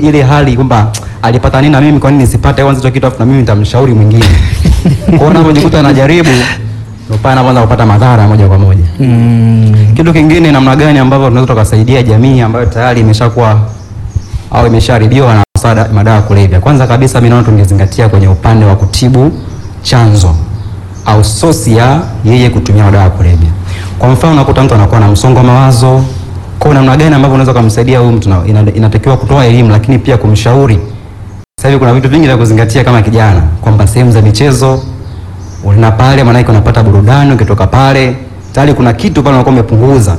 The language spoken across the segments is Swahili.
ile hali kwamba alipata nini na mimi kwa nini nisipate kwanza hicho kitu afu na mimi nitamshauri mwingine. Kwa hiyo unapojikuta anajaribu ndio pale anaanza kupata madhara moja kwa moja. Kitu kingine, namna gani ambavyo tunaweza tukasaidia jamii ambayo tayari imeshakuwa au imeshaharibiwa na msaada madawa ya kulevya. Kwanza kabisa mimi naona tungezingatia kwenye upande wa kutibu chanzo au sosi ya yeye kutumia madawa ya kulevya. Kwa mfano unakuta mtu anakuwa na msongo wa mawazo, kwa namna gani ambavyo unaweza kumsaidia huyu mtu? na- ina- Inatakiwa kutoa elimu, lakini pia kumshauri. Sasa hivi kuna vitu vingi vya kuzingatia kama kijana, kwamba sehemu za michezo una pale, maanake unapata burudani. Ukitoka pale tayari kuna kitu pale unakuwa umepunguza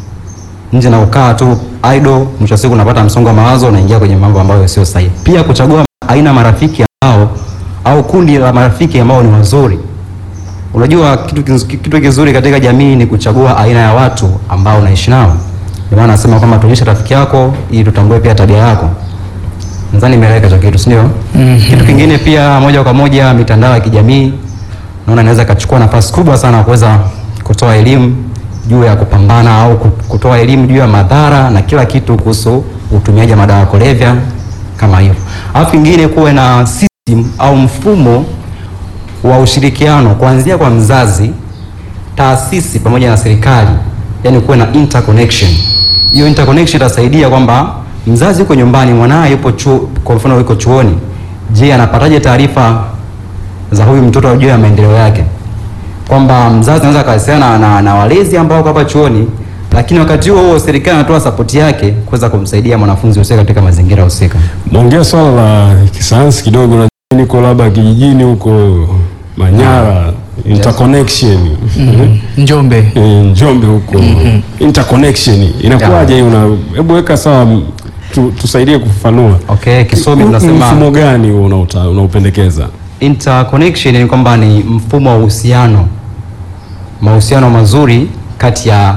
nje na ukaa tu idle, mwisho wa siku unapata msongo wa mawazo, unaingia kwenye mambo ambayo sio sahihi. Pia kuchagua aina ya marafiki ambao au kundi la marafiki ambao ni wazuri. Unajua kitu, kiz- kitu kizuri katika jamii ni kuchagua aina ya watu ambao unaishi nao. Ndio maana nasema kwamba tuonyeshe rafiki yako ili tutambue pia tabia yako. Nadhani imeeleweka hicho kitu, si ndio? Kitu kingine pia, moja kwa moja, mitandao ya kijamii naona inaweza ikachukua nafasi kubwa sana kuweza kutoa elimu juu ya kupambana au ku- kutoa elimu juu ya madhara na kila kitu kuhusu utumiaji wa madawa ya kulevya kama hivyo. Alafu kingine kuwe na system au mfumo wa ushirikiano kuanzia kwa mzazi, taasisi pamoja na serikali, yani kuwe na interconnection. Hiyo interconnection itasaidia kwamba mzazi yuko nyumbani, mwanaye yupo chuo, kwa mfano yuko chuoni, je, anapataje taarifa za huyu mtoto juu ya maendeleo yake? Kwamba mzazi anaweza akawasiliana na, na, na walezi ambao wako hapa chuoni, lakini wakati huo huo serikali anatoa sapoti yake kuweza kumsaidia mwanafunzi husika katika mazingira husika. Naongea swala la kisayansi kidogo, na niko labda kijijini huko Manyara, interconnection Njombe. Eh, Njombe huko interconnection inakuwaje? hiyo? Una hebu weka sawa, m- tu, tusaidie kufafanua. Okay, kisomi Huu tunasema mfumo gani huo unauta- unaupendekeza? interconnection ni kwamba ni mfumo wa uhusiano, mahusiano mazuri kati ya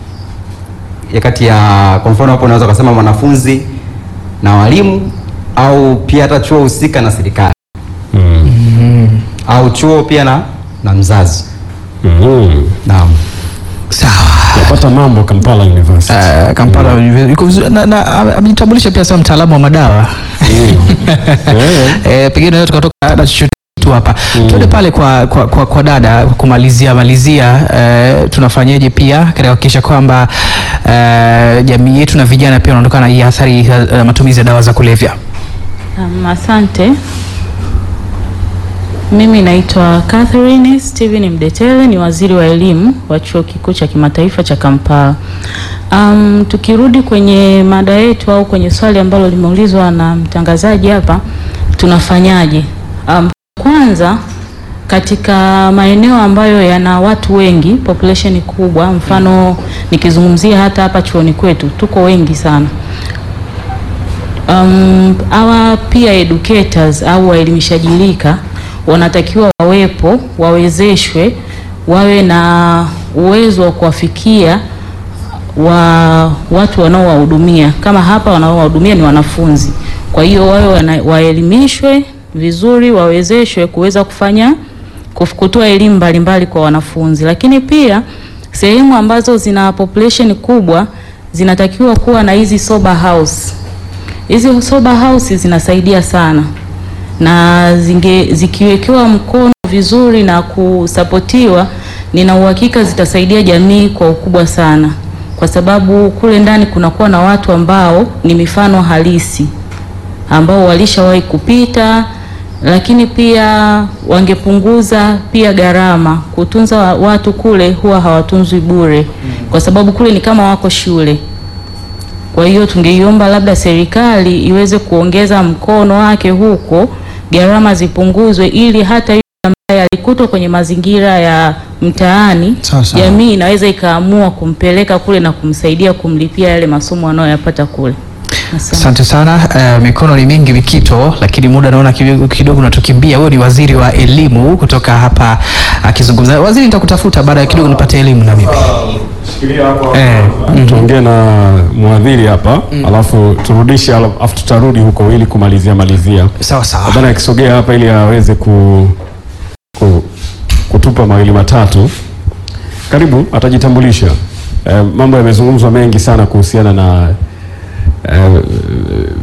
ya kati ya kwa mfano hapo unaweza kusema mwanafunzi na walimu au pia hata chuo husika na serikali au chuo pia na na mzazi. Mhm. Naam. Sawa. Napata mambo Kampala University. Uh, Kampala yuko vizuri na, na ame- amejitambulisha pia kama mtaalamu wa madawa. Eh, Eh, pengine naweza tukatoka na chochote tu hapa. Tuende pale kwa, kwa, kwa, kwa dada kumalizia malizia eh, tunafanyaje pia katika kuhakikisha kwamba eh, jamii yetu na vijana pia wanaondokana na hii athari ya matumizi ya dawa za kulevya. Um, asante. Mimi naitwa Catherine Steven Mdetele, ni waziri wa elimu wa chuo kikuu cha kimataifa cha Kampala. Um, tukirudi kwenye mada yetu au kwenye swali ambalo limeulizwa na mtangazaji hapa, tunafanyaje? Um, kwanza katika maeneo ambayo yana watu wengi, population kubwa, mfano nikizungumzia hata hapa chuoni kwetu tuko wengi sana um, hawa pia educators au waelimishaji lika wanatakiwa wawepo, wawezeshwe, wawe na uwezo wa kuwafikia wa watu wanaowahudumia. Kama hapa wanaowahudumia ni wanafunzi, kwa hiyo wawe wana, waelimishwe vizuri, wawezeshwe kuweza kufanya kuf- kutoa elimu mbalimbali kwa wanafunzi, lakini pia sehemu ambazo zina population kubwa zinatakiwa kuwa na hizi sober house Hizi sober houses zinasaidia sana na zinge, zikiwekewa mkono vizuri na kusapotiwa, nina uhakika zitasaidia jamii kwa ukubwa sana, kwa sababu kule ndani kunakuwa na watu ambao ni mifano halisi ambao walishawahi kupita, lakini pia wangepunguza pia gharama. Kutunza wa- watu kule huwa hawatunzwi bure, kwa sababu kule ni kama wako shule. Kwa hiyo tungeiomba labda serikali iweze kuongeza mkono wake huko, gharama zipunguzwe, ili hata yule ambaye alikutwa kwenye mazingira ya mtaani, Sawa sawa. jamii inaweza ikaamua kumpeleka kule na kumsaidia kumlipia yale masomo anayoyapata kule. Asante. Asante sana. Uh, mikono ni mingi Mikito, lakini muda naona kidogo kidogo unatukimbia. Wewe ni waziri wa elimu kutoka hapa akizungumza. Waziri, nitakutafuta baada ya kidogo nipate elimu na mimi. Eh, tuongee na mwadhiri hapa alafu turudishe, alafu tutarudi huko ili kumalizia malizia. sawa sawa. Nadhani akisogea hapa ili aweze ku, ku, kutupa mawili matatu. Karibu, atajitambulisha. Eh, mambo yamezungumzwa mengi sana kuhusiana na eh,